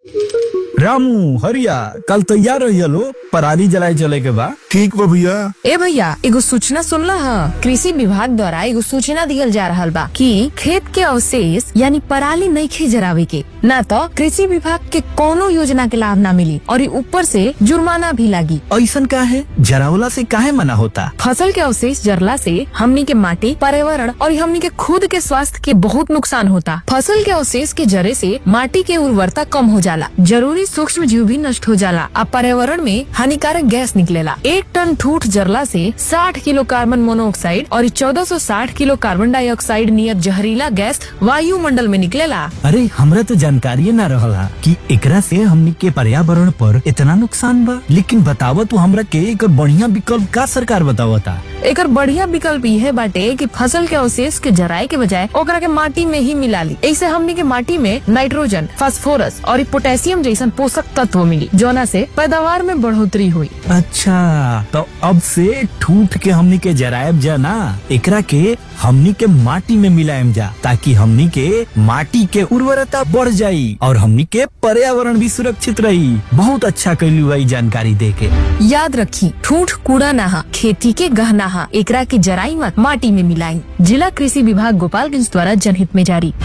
रामू हरिया कल तैयार रहिए लो पराली जलाए चले के बा ठीक बा भैया ए भैया एगो सूचना सुनला ह कृषि विभाग द्वारा एगो सूचना दियल जा रहल बा कि खेत के अवशेष यानी पराली नइखे जरावे के ना तो कृषि विभाग के कोनो योजना के लाभ ना मिली और ई ऊपर से जुर्माना भी लागी ऐसन का है जरावला से काहे मना होता फसल के अवशेष जरला से हमनी के माटी पर्यावरण और हमनी के खुद के स्वास्थ्य के बहुत नुकसान होता फसल के अवशेष के जरे से माटी के उर्वरता कम हो जाला जरूरी सूक्ष्म जीव भी नष्ट हो जाला आ पर्यावरण में हानिकारक गैस निकलेला एक टन ठूठ जरला से 60 किलो कार्बन मोनोऑक्साइड और 1460 किलो कार्बन डाइऑक्साइड नियत जहरीला गैस वायुमंडल में निकलेला अरे हमरा तो जानकारी ना रहला कि एकरा से हमनी के पर्यावरण पर इतना नुकसान बा लेकिन बतावा तू हमरा के एक बढ़िया विकल्प का सरकार बतावता एकर बढ़िया विकल्प यह बाटे कि फसल के अवशेष के जराए के बजाय ओकरा के माटी में ही मिला ली ऐसे हमनी के माटी में नाइट्रोजन फास्फोरस और ई पोटेशियम जैसन पोषक तत्व मिली जोना से पैदावार में बढ़ोतरी हुई अच्छा तो अब से ठूठ के हमनी के जरायब जा ना एकरा के हमनी के माटी में मिलायम जा ताकि हमनी के माटी के उर्वरता बढ़ जाई और हमनी के पर्यावरण भी सुरक्षित रही बहुत अच्छा कैलू भाई जानकारी दे के याद रखी ठूठ कूड़ा नहा खेती के गहना हा एकरा के जराई मत माटी में मिलाई जिला कृषि विभाग गोपालगंज द्वारा जनहित में जारी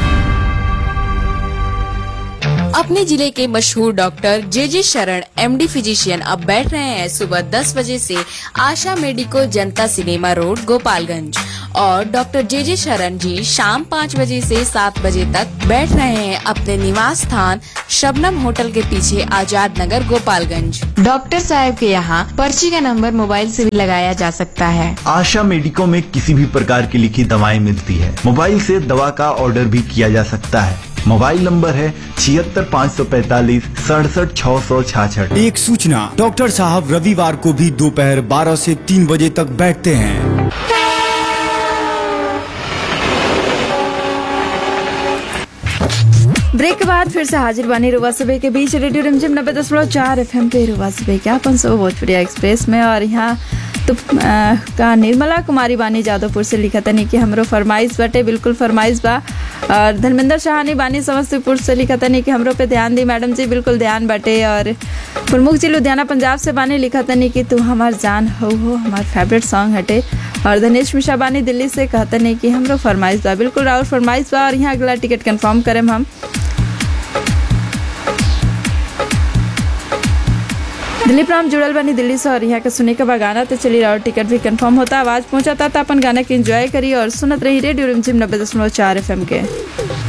अपने जिले के मशहूर डॉक्टर जे जे शरण एमडी फिजिशियन अब बैठ रहे हैं सुबह 10 बजे से Asha medico Janata cinema road Gopalganj और डॉक्टर जे जे शरण जी शाम 5 बजे से 7 बजे तक बैठ रहे हैं अपने निवास स्थान शबनम होटल के पीछे आजाद नगर गोपालगंज डॉक्टर साहब के यहाँ पर्ची का नंबर मोबाइल से भी लगाया जा सकता है आशा मेडिको में किसी भी प्रकार की लिखी दवाएं मिलती है मोबाइल से दवा का ऑर्डर भी किया जा सकता है मोबाइल नंबर है छिहत्तर पाँच सौ पैतालीस सड़सठ छः सौ छाछठ एक सूचना डॉक्टर साहब रविवार को भी दोपहर 12 से 3 बजे तक बैठते हैं ब्रेक के बाद फिर से हाजिर बानी रुवा सुबह के बीच रेडियो रिमझिम नब्बे दशमलव चार एफ पे रुवा सुबह के अपन सो भोजपुरिया एक्सप्रेस में और यहाँ तो आ, का निर्मला कुमारी बानी जादवपुर से लिखा तनी कि हमरो फरमाइश बाटे बिल्कुल फरमाइश बा और धर्मेंद्र शाहानी बानी समस्तीपुर से लिखा तनी कि हमरो पे ध्यान दी मैडम जी बिल्कुल ध्यान बाटे और प्रमुख जी लुधियाना पंजाब से बानी लिखा तनी कि तू हमार जान हो हो हमार फेवरेट सॉन्ग हटे और धनेश मिश्रा बानी दिल्ली से कहते नहीं कि हमरो फरमाइश बा बिल्कुल और फरमाइश बा और यहाँ अगला टिकट कंफर्म करें हम दिलीप राम जुड़ल बनी दिल्ली से और यहाँ के सुने के बाद गाना तो चली रहा और टिकट भी कंफर्म होता आवाज पहुंचाता था अपन गाना के एंजॉय करी और सुनत रही रेडियो रिमझिम नब्बे दशमलव चार एफ के